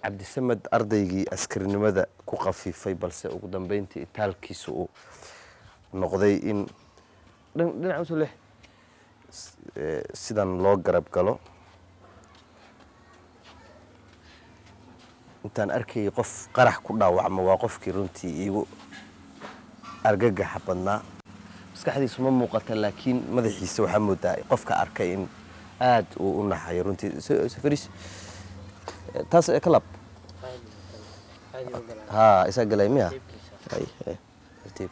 cabdisamed ardaygii askarinimada ku khafiifay balse ugu dambeyntii itaalkiisa uu noqday in dhinac usoo leex sidan loo garab galo intaan arkayay qof qarax ku dhaawacma waa qofkii runtii iigu argagaxa badnaa maskaxdiisu ma muuqata laakiin madaxiisa waxaa moodaa qofka arkay in aad uu u naxayo runtii safaris taas ka lab ha isaa galay miya tartiib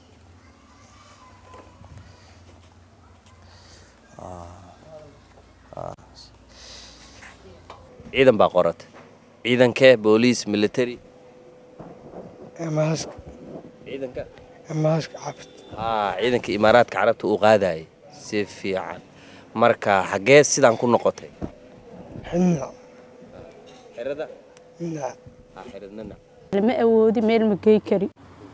ciidan baa qorata ciidankee booliis military Emaaska ciidanka emaaska cabd haa ciidanka imaaraadka carabta uu qaadayay si fiican marka xaggee sidaan ku noqotay xidna xerada na xeradnana lama awoodi meel ma gey kari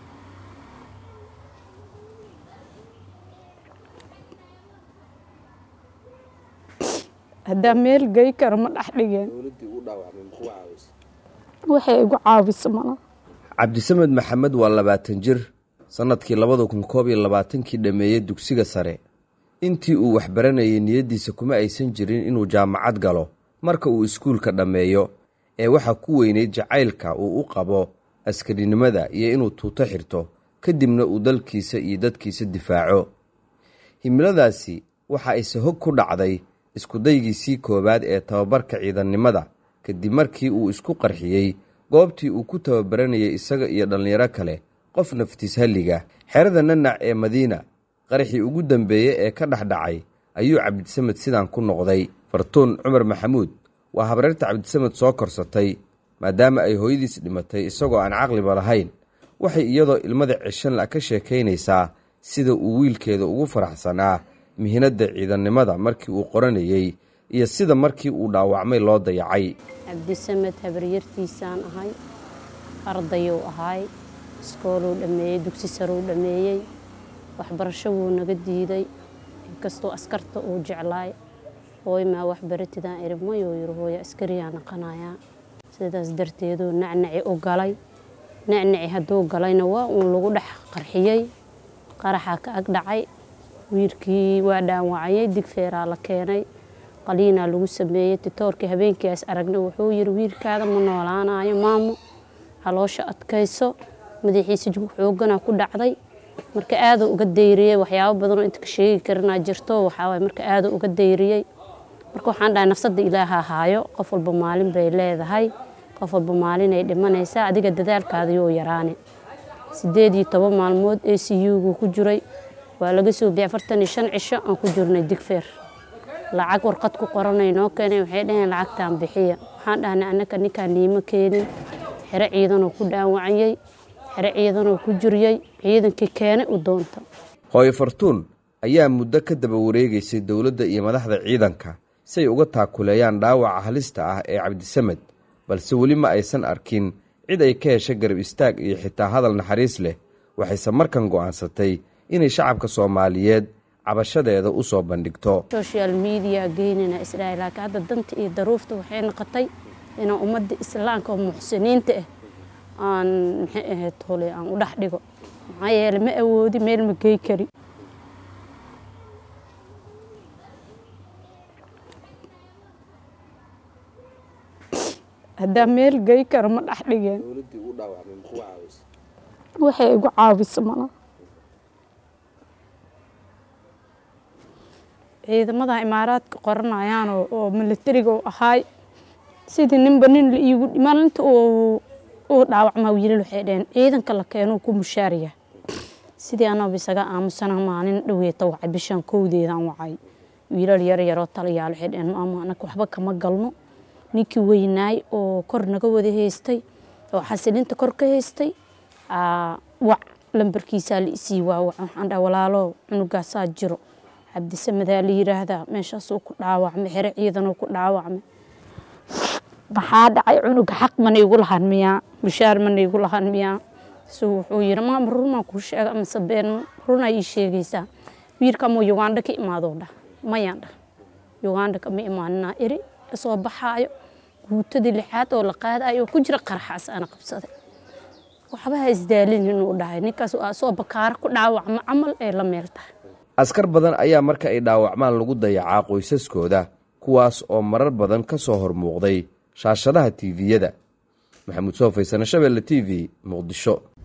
haddaa meel gey karo ma dhex dhigeen dowladdii uu dhaawacmay muxuu caawisa waxay igu caawisa mana cabdisamed maxamed waa labaatan jir sannadkii labada kun koob iyo labaatankii dhammeeyey dugsiga sare intii uu waxbaranayay niyaddiisa kuma aysan jirin inuu jaamacad galo marka uu iskuulka dhammeeyo ee waxaa ku weyneyd jacaylka uu u qabo askarinimada iyo inuu tuuto xirto kadibna uu dalkiisa iyo dadkiisa difaaco himiladaasi waxa ayse hog ku dhacday iskudaygiisii koowaad ee tababarka ciidannimada kadib markii uu isku qarxiyey goobtii uu ku tababaranayay isaga iyo dhallinyaro kale qof naftiis halliga xerada nanac ee madiina qaraxii ugu dambeeye ee ka dhexdhacay ayuu cabdisamed sidaan ku noqday fartuun cumar maxamuud waa habreerta cabdisamed soo korsatay maadaama ay hooyadiis dhimatay isagoo aan caqliba lahayn waxay iyadoo ilmada ceshanla ka sheekaynaysaa sida uu wiilkeeda ugu faraxsanaa mihinadda ciidannimada markii uu qoranayey iyo sida markii uu dhaawacmay loo dayacay cabdisamed habaryartiisaan ahay ardayuu ahay iskooluu dhammeeyey dugsi saruu dhammeeyey waxbarasho wuu naga diiday inkastoo askarta uu jeclaay hooy maa waxbaratidaan iri mayuu yiri hooya askariyaa naqanayaa sidaas darteeduu nacnaci u galay nacnaci hadduu galayna waa uun lagu dhex qarxiyey qaraxaa ka ag dhacay wiilkii waa dhaawacayay digfeeraa la keenay qaliinaa lagu sameeyey titoorkii habeenkiias aragna wuxuu yiri wiilkaada ma noolaanayo maamo haloosha adkayso madaxiisa xooganaa ku dhacday marka aaduu uga dayriyey waxyaabo badanoo inta ka sheegi karinaa jirto waxaawaay marka aaduu uga dayriyey marka waxaan dhahay nafsadda ilaaha haayo qof walba maalin bay leedahay qof walba maalinay dhimanaysaa adiga dadaalkaada yoo yaraani sideed iyo toban maalmood a c u-gu ku jiray waa laga soo bixi afartan iyo shan cisho aan ku jirnay digfeer lacag warqad ku qoranay noo keenay waxay dhaheen lacagtaan bixiya waxaan dhahnay annaka ninkaan niimo keenin xero ciidanoo ku dhaawacayey xero ciidanoo ku jiriyey ciidankii keenay u doonta hooyo fartuun ayaa muddo ka daba wareegaysay dowladda iyo madaxda ciidanka si ay uga taakuleeyaan dhaawaca halista ah ee cabdisamed balse weli ma aysan arkin cid ay ka hesha garab istaag iyo xitaa hadal naxariis leh waxayse markan go'aansatay inay shacabka soomaaliyeed cabashadeeda u soo bandhigto social media geynina isdhahay laakiin hadda danta iyo daruufta waxay noqotay inaan ummadda islaamka oo muxsiniinta ah aan maxay ahayd hole aan u dhex dhigo maxaa yeelay ma awoodi meel ma gey kari haddaa meel gey karo ma dhex dhigeen dowladdii uu dhaawacmay muxuu caawisa waxay igu caawisa mana ciidamada imaaraadka qoranayaan oo- oo militariga u ahaay sidii ninba nin la iigu maalinta uu uu dhaawacmaa wiilal waxay dhaheen ciidanka la keenuu ku mushaariya sidii anaba isaga aamusana maalin dhaweeta wacay bishaan kowdeedaan wacay wiilal yar yaroo talayaal waxay dhaheen maama anaka waxba kama galno ninkii weynaay oo kor naga wada haystay oo xasilinta kor ka haystay aa, wac lambarkiisaa la isii waa wac waxaan dhaha walaalo cunugaasaa jiro cabdisamedaa la yiraahdaa meeshaasuu ku dhaawacmay xere ciidanuu ku dhaawacmay maxaa dhacay cunuga xaq mana igu lahan miyaa mushaar mana igu lahan miyaa su wuxuu yiri maama runmaa kuu sheega amase been runaa ii sheegaysaa wiilkamoo uganda ka imaadoo dhah mayaan dhah uganda kama imaaninaa iri kasoo baxaayo guutadii lixaad oo la qaadayo oo ku jira qaraxaas ana qabsaday waxba ha isdaalin inuu dhahay ninkaas asoo bakaaro ku dhaawacmo camal ee la meel tahay askar badan ayaa marka ay dhaawacmaan lagu dayacaa qoysaskooda kuwaas oo marar badan ka soo hor muuqday shaashadaha tiiviyada maxamuud soo faysane shabeelle t v muqdisho